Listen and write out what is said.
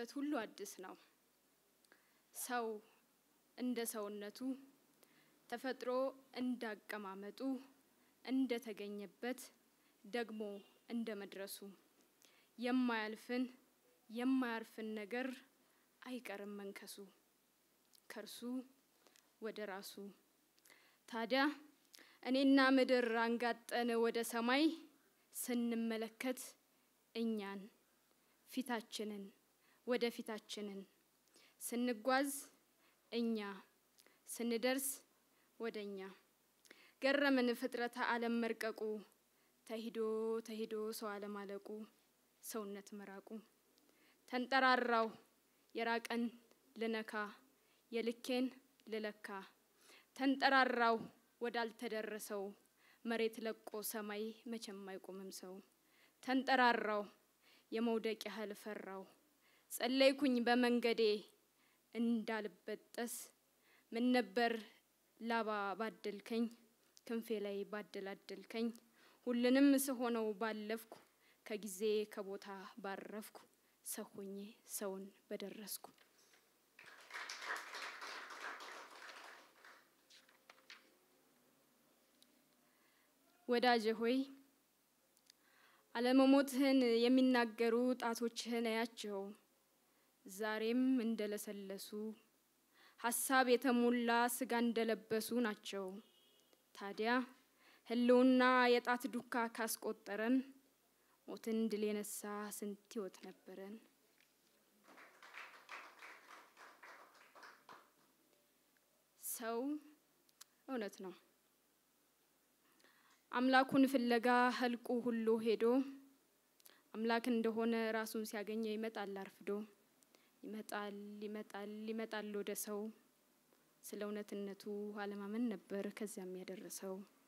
የሆነበት ሁሉ አዲስ ነው። ሰው እንደ ሰውነቱ ተፈጥሮ እንዳቀማመጡ እንደተገኘበት ደግሞ እንደ መድረሱ የማያልፍን የማያርፍን ነገር አይቀርም መንከሱ ከእርሱ ወደ ራሱ። ታዲያ እኔና ምድር አንጋጠን ወደ ሰማይ ስንመለከት እኛን ፊታችንን ወደ ፊታችንን ስንጓዝ እኛ ስንደርስ ወደ እኛ ገረምን ፍጥረተ ዓለም መርቀቁ ተሂዶ ተሂዶ ሰው አለማለቁ ሰውነት መራቁ ተንጠራራው የራቀን ልነካ የልኬን ልለካ ተንጠራራው ወዳልተደረሰው መሬት ለቆ ሰማይ መቼም አይቆምም ሰው ተንጠራራው የመውደቅ ያህል ፈራው ጸለይኩኝ በመንገዴ እንዳልበጠስ ምን ነበር ላባ ባደልከኝ ክንፌ ላይ ባደላደልከኝ ሁሉንም ስሆነው ባለፍኩ ከጊዜ ከቦታ ባረፍኩ ሰው ሆኜ ሰውን በደረስኩ። ወዳጄ ሆይ አለመሞትህን የሚናገሩ ጣቶችህን እያቸው ዛሬም እንደለሰለሱ ሀሳብ የተሞላ ስጋ እንደለበሱ ናቸው። ታዲያ ህልውና የጣት ዱካ ካስቆጠረን ሞትን ድል የነሳ ስንት ህይወት ነበረን። ሰው እውነት ነው አምላኩን ፍለጋ ህልቁ ሁሉ ሄዶ አምላክ እንደሆነ ራሱን ሲያገኘው ይመጣል አርፍዶ ይመጣል ይመጣል ይመጣል ወደ ሰው ስለ እውነትነቱ አለማመን ነበር ከዚያም ያደረሰው።